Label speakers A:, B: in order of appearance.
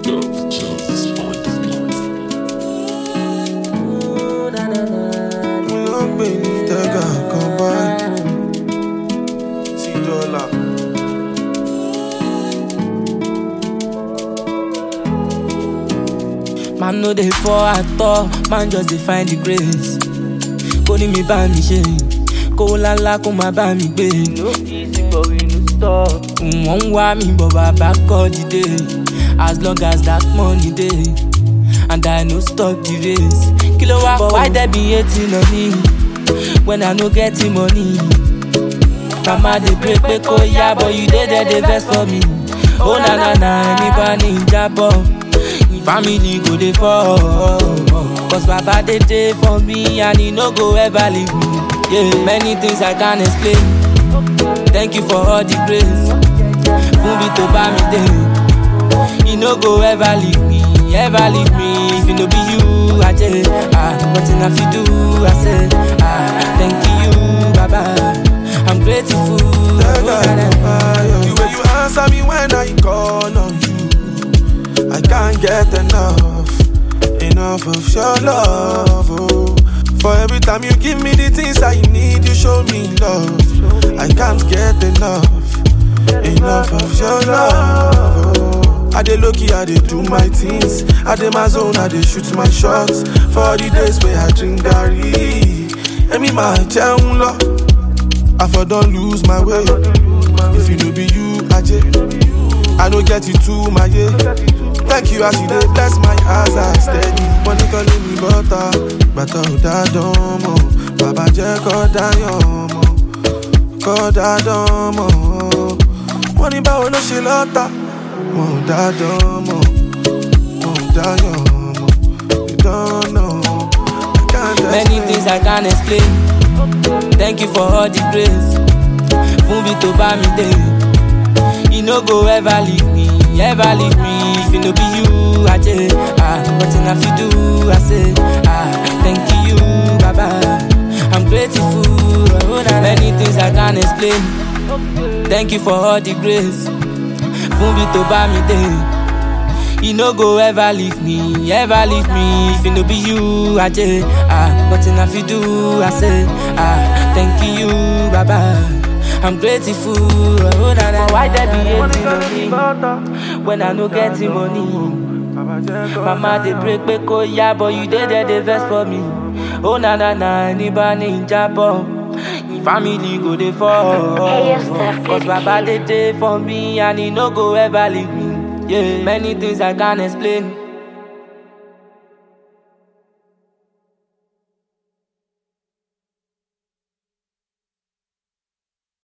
A: Dove Jones on the beat.
B: mo ló ń pè ní tẹ́gà kan báyìí tí dọ́là.
C: Man no dey fall at all, man just dey find the grace. Kó ní mi bá mi ṣe, kó lálá kó má bá mi gbé. No easy but we no stop. Wọ́n ń wá mi bọ̀ bàbá kọ́ dìde. As long as that money dey, and I no stop the race. Kí ló wá kọ́? But why there be hating on me when I no get the money? Mama dey pray pé kó yá, but you dey there dey vex for me. Oh na na na, ẹni bá ní ìjábọ̀. Family go dey fall. Cause Baba dey dey for me and he no go ever leave me. Yeah, many things I can't explain. Thank you for all the grace. Fún mi tó bá mi dé. He no go ever leave me, ever leave me. If it no be you, I just ah, nothing I fit do. I say ah, thank you, Baba. I'm grateful.
B: tẹ́gà kan báyìí. the way you answer me when I call on you. I can't get enough, enough of your love. Oh. For every time you give me the things I need, you show me love. I can't get enough, enough of your love. Oh. I dey low key, I dey do my things. I dey my zone, I dey shoot my shots. For the days where I drink garri, Emi ma jẹun lọ. I for don lose my way. If you no be you, Aje, I no get it too, my yeah. Thank you as you dey bless my eyes, I steady. Money calling me butter, bàtà ò dá dán mọ́. Bàbá jẹ́ kọ́ dáyọ̀ mọ́, kọ́ dá dán mọ́. Wọ́n ní báwo ló ṣe lọ́tà? Wọ́n ò dá dán mọ́, wọ́n ò dáyọ̀ mọ́. You don't know, I can't
C: Many
B: explain.
C: things I can't explain. Thank you for all the grace. Fún mi tó bá mi dé. He no go ever leave me, ever leave me. If it no be you, I just ah, nothing I fit do. I say ah, thank you, Baba. I'm grateful. Oh, na- Many things I can't explain. Thank you for all the grace. Fún mi tó bá mi dé. He no go ever leave me, ever leave me. If it no be you, I just ah, nothing I fit do. I say ah, thank you, Baba. I'm grateful. Oh, na, na. Why there be hating on me when I no get the money? Mama dey pray pé kó yá, but you dey there dey vex for me. Oh na na na, ẹni bá ní ìjábọ̀, family go dey fall. Cause Baba dey dey for me and he no go ever leave me. Yeah, many things I can't explain.